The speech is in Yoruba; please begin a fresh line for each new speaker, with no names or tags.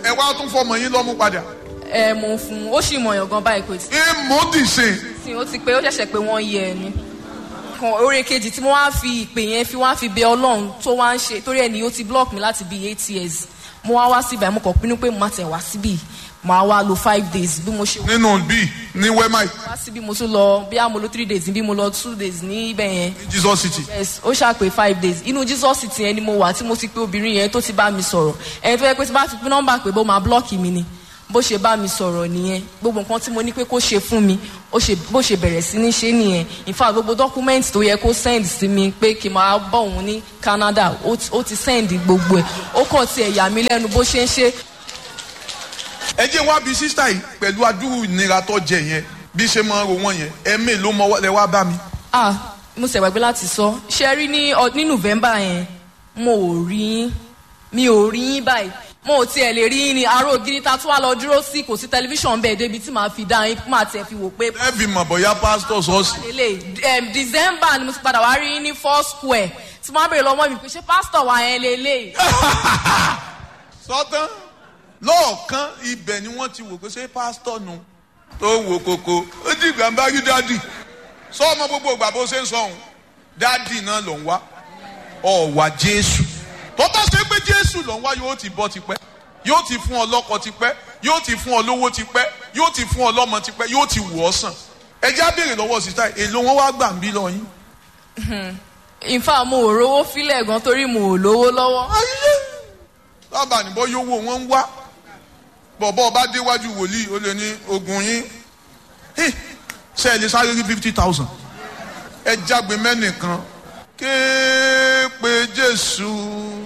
ẹ wá tún fọmọ yín lọ́mú padà.
ẹ mo ń fún un ó sì mọ̀yàn gan báyìí kò tí
ìmúdìsìn
sí ó ti pé ó ṣẹ̀ṣẹ̀ pé wọ́n yẹ ẹni kan oore kejì tí mo wá fi ìpè yẹn fi wá fi bẹ ọlọ́run tó wá ń ṣe torí ẹni ó ti block mi láti bíi eight years mo wá wá síbẹ̀ mo kàn pinnu pé mo máa tẹ̀ wá síbì màá wá lo five days bí mo ṣe
nínú bíi ní wẹ́máì
wá síbí mo tún lọ bí a mo lo three days bí mo lọ two days ní ibẹ̀ yẹn
ní jesus city.
yes ó ṣàpè five days inú jesus city yẹn ni mo wà tí mo ti pé obìnrin yẹn tó ti bá mi sọ̀rọ̀ ẹni tó yẹ pé tí bá fi pín nọ́mbà pé bó máa blọ́ọ̀kì mi ni bó ṣe bá mi sọ̀rọ̀ nìyẹn gbogbo nǹkan tí mo ní pé kó ṣe fún mi ó ṣe bó ṣe bẹ̀rẹ̀ sí ní ṣe nìyẹn in fact gbogbo document tó yẹ kó send sí mi pé kí n máa bọ̀ òun ní canada ó ti- ó ti send gbogbo ẹ̀ ó kàn ti ẹ̀yà mi lẹ́nu bó ṣe ń ṣe
ẹ jẹ́ wá bí sísá yìí pẹ̀lú adúrú ìnira tó jẹ yẹn bí ṣe máa ń ro wọ́n yẹn ẹ̀mí ló mọ lẹ wá bá mi.
ah mo ṣẹ̀ gbàgbé láti sọ ṣe rí ní ọ- ní november yẹn mo ò rí yín mi ò rí yín báyìí mo ò tiẹ̀ lè rí yín ní aró ògiri ta tún wá lọ dúró sí kò sí tẹlifíṣàn bẹ́ẹ̀ débi tí màá fi dá yín máa tiẹ̀ fi wò pé
ẹ fi mọ̀ bóyá pásítọ̀ sọ́ọ̀sì.
lélẹ̀ um, december ni mo ti padà wá rí yín ní four square tí wọ́n á bèrè lọ́wọ́ mi pé ṣé pásítọ̀ wa yẹn lélẹ̀
sọ́tán lọ́ọ̀kan ibẹ̀ ni wọ́n ti wò pé ṣé pásítọ̀ nu tó wò kókó ó di ìgbà ń bá rí dádì sọ ọmọ gbogbo ìgbà bó ṣe ń sọ òun dádì náà ló ń wá ọ̀wà jésù tó bá ṣe pé jésù ló ń wá yóò ti bọ́ tipẹ́ yóò ti fún ọ lọ́kọ tipẹ́ yóò ti fún ọ lówó tipẹ́ yóò ti fún ọ lọ́mọ tipẹ́ yóò ti wù ọ́ sàn ẹ já béèrè lọ́wọ́ sísá èlò wọn wá gbà ń bí lọ yín.
in fact mo ò rówó fílẹ̀ gan torí mo ò lówó lọ́wọ́
ayé lábàá níbọ̀ yóò wò wọ́n ń wá bọ̀bọ̀ bá déwájú wòlíì ó lè ní ogun yín Hey, ṣe ẹ lè sáré rí fifty thousand ẹ jágbe mẹ́nìkan kéèpé jésù